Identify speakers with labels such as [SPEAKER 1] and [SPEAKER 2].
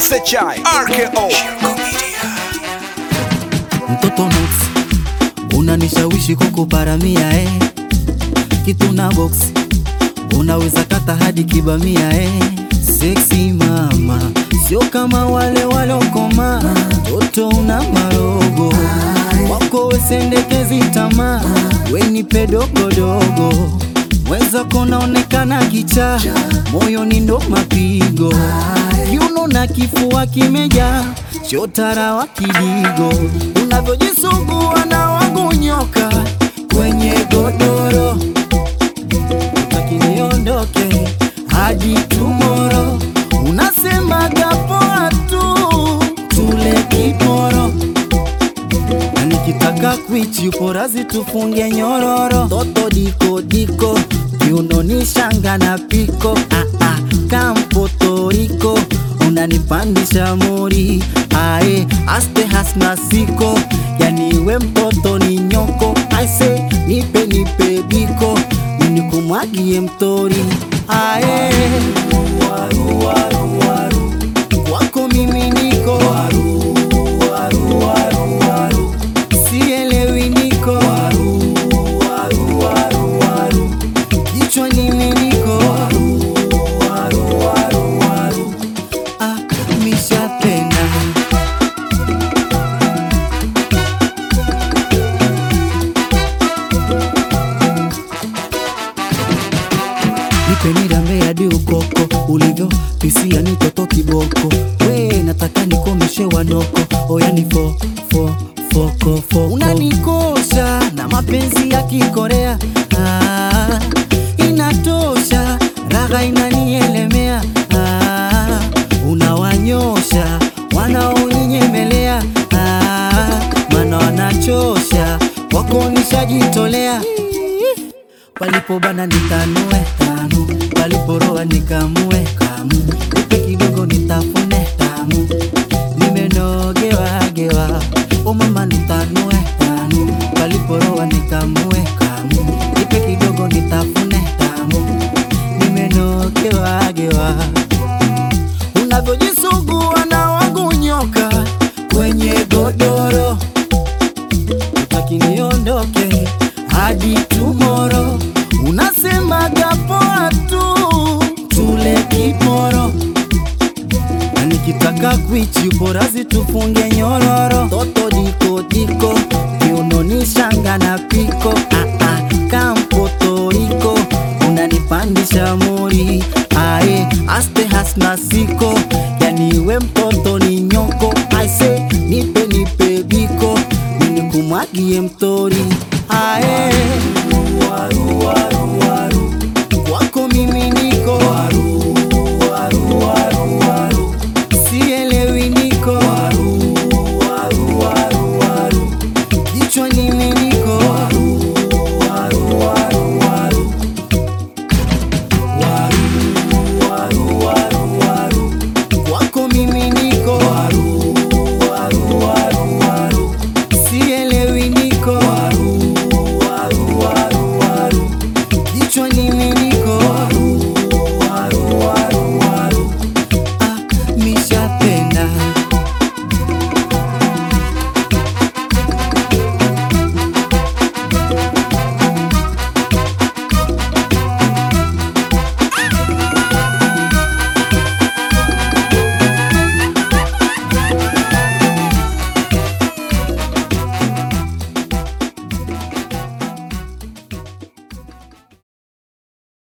[SPEAKER 1] SHI RKO
[SPEAKER 2] mtoto Nox unanishawishi kukuparamia eh. kitu na box unaweza kata hadi kibamia eh. Sexy mama sio kama wale walokoma toto una marogo wako wesendekezi tamaa wenipe dogodogo mwenzako naonekana kicha moyoni ndo mapigo kiuno na kifua kimejaa chotara wa kidigo unavyojisugua na wangu nyoka kwenye godoro utaki niondoke hadi tumoro unasemaga poa tu tule kiporo na nikitaka kwichi uporazi tufunge nyororo toto diko diko kiunoni shanga na piko ah, ah, kampotoriko unanipandisha mori ae aste hasna siko yani we mtoto ni nyoko aise nipe nipe biko ninikumwagie mtori ae waru, waru, waru. kwako mimi niko waru, waru, waru, waru. sielewi niko waru, waru, waru, waru. kichwa nimi niko waru, waru, waru, waru. Ah, mishapenda nipe nirambe hadi ukoko ulivyo pisia ni toto kiboko we nataka nikomeshe wanoko oyani fo fo foko foko unanikosha na mapenzi ya kikorea ah, inatosha raga inanielemea ah, unawanyosha wanaoninyemelea ah, mana wanachosha wako nishajitolea palipobana nitanue tamu, paliporoa nikamue kamu, upe kidogo nitafune tamu, nimenogewa gewa, o mama nitanue tamu, paliporoa nikamue kamu, ipe kidogo nitafune tamu, nimenogewa gewa, unavyojisugua na wangu nyoka kwenye godoro utaki niondoke hadi tumoro, unasemaga poa tu tule kiporo, na nikitaka kwichi uporazi tufunge nyororo, toto diko diko kiunoni shanga na piko ah, ah, kampotoriko unanipandisha mori ae aste hasna siko yani we mtoto ni nyoko aise nipe nipe biko ninikumwagie mtori ae waru, waru.